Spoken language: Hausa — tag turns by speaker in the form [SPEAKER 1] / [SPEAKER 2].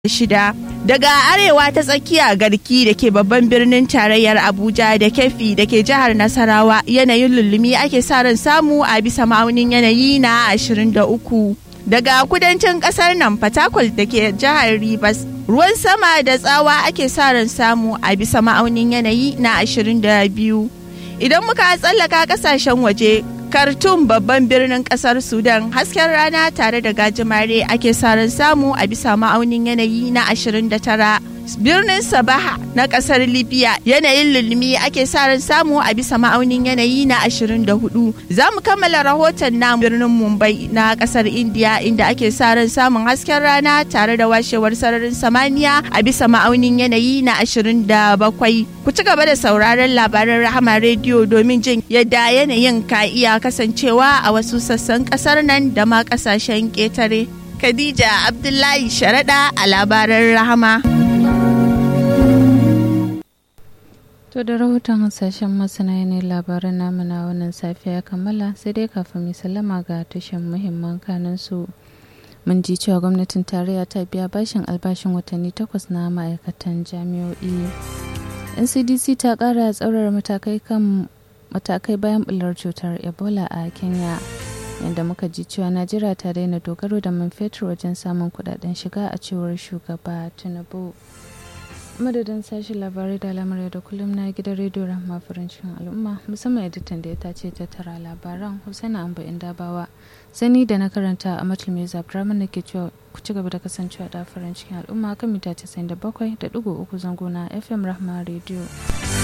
[SPEAKER 1] shida daga arewa ta tsakiya garki da ke babban birnin tarayyar abuja da kefi da ke jihar nasarawa yanayin lullumi ake sa ran samu a bisa ma'aunin yanayi na 23 daga kudancin kasar nan fatakwal da ke jihar rivers ruwan sama da tsawa ake sa ran samu a bisa ma'aunin yanayi na 22 idan muka tsallaka kasashen waje Khartoum babban birnin kasar Sudan hasken rana tare da gajimare ake saran samu a bisa ma'aunin yanayi na 29. Birnin Sabaha na kasar Libya yanayin lulumi ake saran samu a bisa ma'aunin yanayi na 24. Za mu kammala rahoton na birnin Mumbai na kasar India inda ake saran samun hasken rana tare da washewar sararin samaniya a bisa ma'aunin yanayi na 27. Ku ci gaba da sauraron labaran Rahama rediyo domin jin yadda yanayin ka iya kasancewa a wasu sassan kasar nan da ma kasashen ƙetare. Khadija Abdullahi Sharaɗa a labaran Rahama.
[SPEAKER 2] To da rahoton hasashen masana ne labaran namu na wannan safiya kammala sai dai kafin mai sallama ga tushen muhimman kanin su. Mun ji cewa gwamnatin tarayya ta biya bashin albashin watanni takwas na ma'aikatan jami'o'i. NCDC ta ƙara tsaurar matakai kan matakai bayan bular cutar ebola a kenya yadda muka ji cewa najeriya ta daina dogaro da man fetur wajen samun kudaden shiga a cewar shugaba tinubu madadin sashen labarai da lamarai da kullum na gidan rediyo rahama farancin al'umma musamman editan da ya tace tattara labaran husaina amba dabawa sani da na karanta a matul mai zabdraman da ke cewa ku ci gaba da kasancewa da farancin al'umma kan mita 97.3 zango na fm rahama rediyo